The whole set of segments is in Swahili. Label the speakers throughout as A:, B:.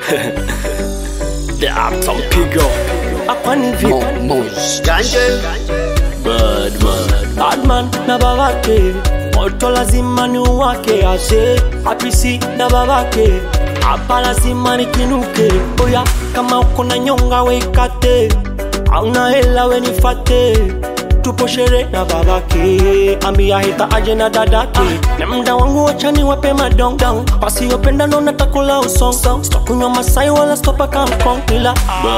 A: The Uptown Pigo. Hapa ni vipi?
B: Ganje
A: Badman. Badman na babake moto lazima ni uwake ase apisi na babake hapa lazima nikinuke oya kama uko na nyonga weikate auna hela wenifate tupo shere na babake ambia hita aje na dadake na mda wangu wachani wape madongdong wasiopenda nona takula usong stokunywa masai wala stopa kamkong ila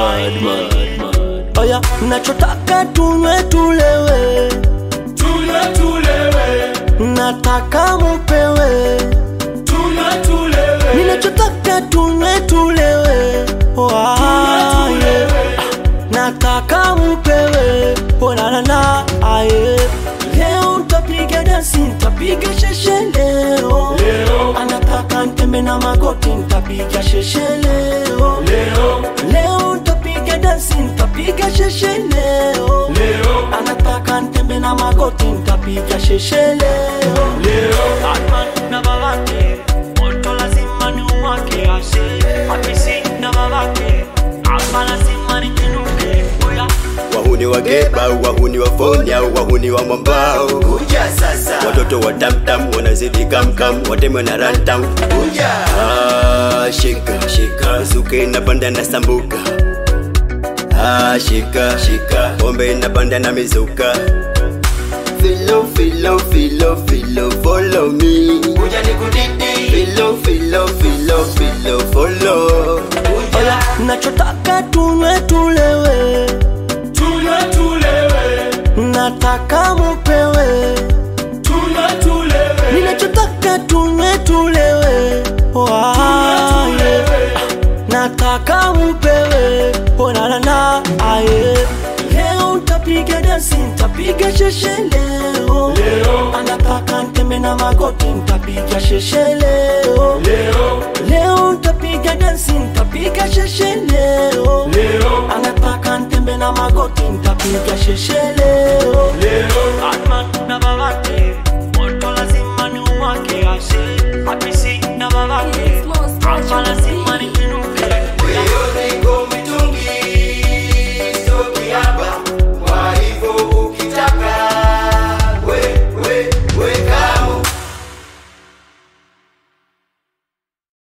A: oya nachotaka tunywe tulewe
C: Tunywe tulewe,
A: nataka mupewe
C: tunywe tulewe,
A: ninachotaka tunywe tulewe oh, ah, yeah. nataka mupewe onanana aye leo ntapiga dansi ntapiga sheshe leo
C: Leo.
A: anataka ntembe na magoti ntapiga sheshe leo
C: leo,
A: leo ntapiga dansi ntapiga sheshe leo
C: leo,
A: anataka ntembe na magoti ntapiga sheshe leo
C: leo,
A: Batman na babake moto lazima ni uwake ase apisi na babake hapa lazima nikinuke oya
B: wahuni wa geba wahuni wa foni au wahuni wa mwambao
D: Kuja sasa,
B: watoto wa tamtam wanazidi kamkam wateme na rantam
D: kuja,
B: Ah, shika shika suke inapanda na sambuka Ah, shika shika pombe inapanda na mizuka filo filo filo filo follow me
D: kuja nikudidi,
B: filo filo filo filo follow
A: oya nachotaka tunywe tulewe
C: tunywe tulewe,
A: nataka mupewe
C: tunywe tulewe,
A: ninachotaka tunywe tulewe oh, ah, yeah. nataka mupewe onanana aye leo ntapiga dansi ntapiga sheshe leo
C: leo,
A: anataka ntembe na magoti ntapiga sheshe leo
C: leo,
A: leo ntapiga dansi ntapiga sheshe leo
C: leo,
A: anataka ntembe na magoti ntapiga sheshe leo
C: leo,
A: Batman na babake